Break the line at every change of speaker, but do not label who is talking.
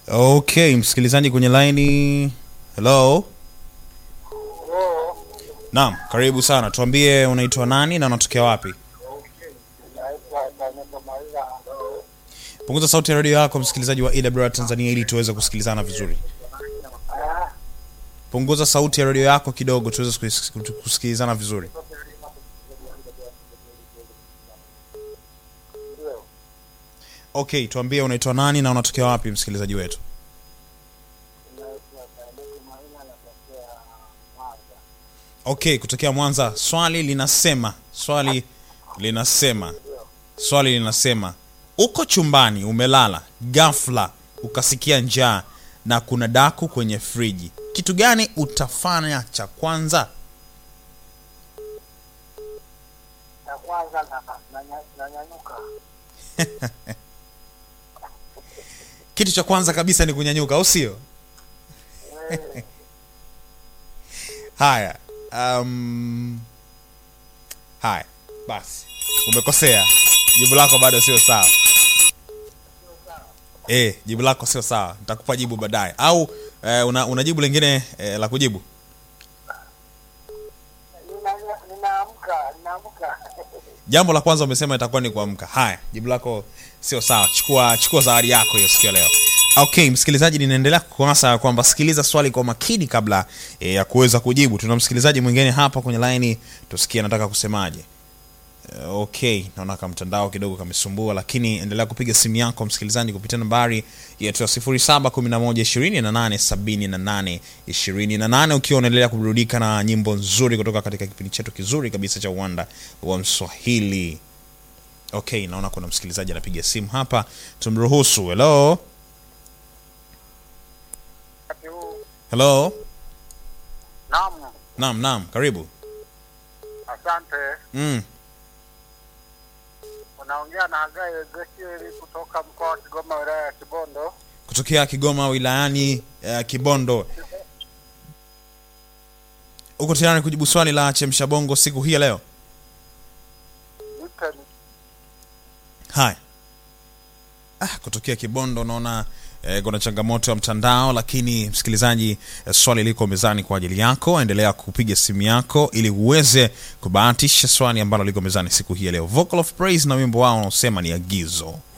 Okay, msikilizaji kwenye laini. Hello. Naam, karibu sana. Tuambie unaitwa nani na unatokea wapi? Punguza sauti ya redio yako msikilizaji wa EWR Tanzania ili tuweze kusikilizana vizuri. Punguza sauti ya redio yako kidogo tuweze kusis- kusikilizana vizuri. Okay, tuambie unaitwa nani na unatokea wapi msikilizaji wetu? Okay, kutokea Mwanza. Swali linasema, swali linasema, swali linasema, uko chumbani umelala, ghafla ukasikia njaa na kuna daku kwenye friji, kitu gani utafanya cha kwanza?
ya kwanza na- na- na- nanyanyuka
Kitu cha kwanza kabisa ni kunyanyuka, au sio? Haya, um, haya basi, umekosea. Jibu lako bado sio sawa. Eh, jibu lako sio sawa. Nitakupa jibu baadaye, au eh, una, una jibu lingine eh, la kujibu?
Nina- ninaamka ninaamka
Jambo la kwanza umesema itakuwa ni kuamka. Haya, jibu lako sio sawa. Chukua chukua zawadi yako hiyo siku ya leo. Okay, msikilizaji, ninaendelea kukuasa kwamba sikiliza swali kwa makini kabla eh, ya kuweza kujibu. Tuna msikilizaji mwingine hapa kwenye laini, tusikie anataka kusemaje. Eh, Okay, naona kama mtandao kidogo kamesumbua, lakini endelea kupiga simu yako msikilizaji kupitia nambari yetu ya 0711287828 ukiwa unaendelea kuburudika na nyimbo nzuri kutoka katika kipindi chetu kizuri kabisa cha uwanda wa Mswahili. Okay, naona kuna msikilizaji anapiga simu hapa, tumruhusu. Hello,
wakati huu
hello.
naam
Naam, naam, karibu.
asante
Mm.
unaongea na Hagai Ezekieli kutoka mkoa wa Kigoma wilaya ya Kibondo
Kutokea Kigoma wilayani uh, Kibondo. Uko tayari kujibu swali la chemsha bongo siku hii ya leo?
nipe
Haya. Ah, kutokea Kibondo naona eh, kuna changamoto ya mtandao, lakini msikilizaji, eh, swali liko mezani kwa ajili yako. Endelea kupiga simu yako ili uweze kubahatisha swali ambalo liko mezani siku hii ya leo. Vocal of Praise na wimbo wao unaosema ni agizo.